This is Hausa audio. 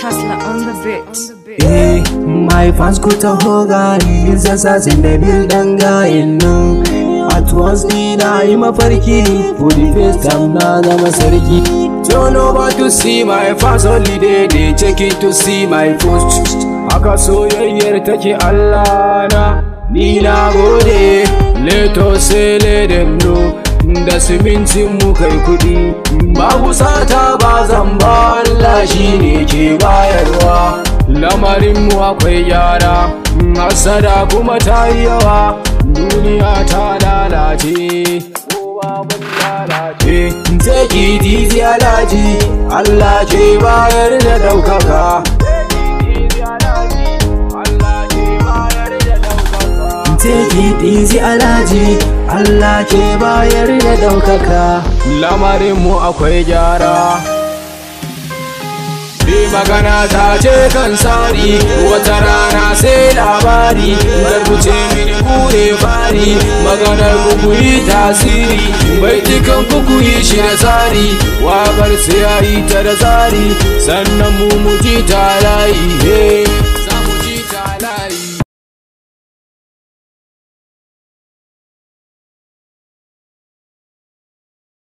Hustler on the beat. Eh, my fans ku taho gani zazzazin da bil dan gayin nan At once ni na yi mafarki For the first time na zama sarki Turn over to see my fans only they they check it to see my post Haka soyayyar take Allah na Ni na gode Let us say let them know da simintin mu kai kudi babu sata ba zan ba Allah shi ne ke bayarwa lamarin mu akwai gyara hasada kuma ta yi yawa duniya ta lalace kowa mun lalace take it easy alaji Allah ke bayar da daukaka Take it easy alhaji Allah ke bayar da daukaka lamarin mu akwai gyara Bi magana ta ce kan sari wata rana sai labari garbuce mini kure fari maganar kukuyi tasiri bai cikin kukuyi shi da tsari wakar sai ya yi ta da tsari sannan mu muji ta layi hey.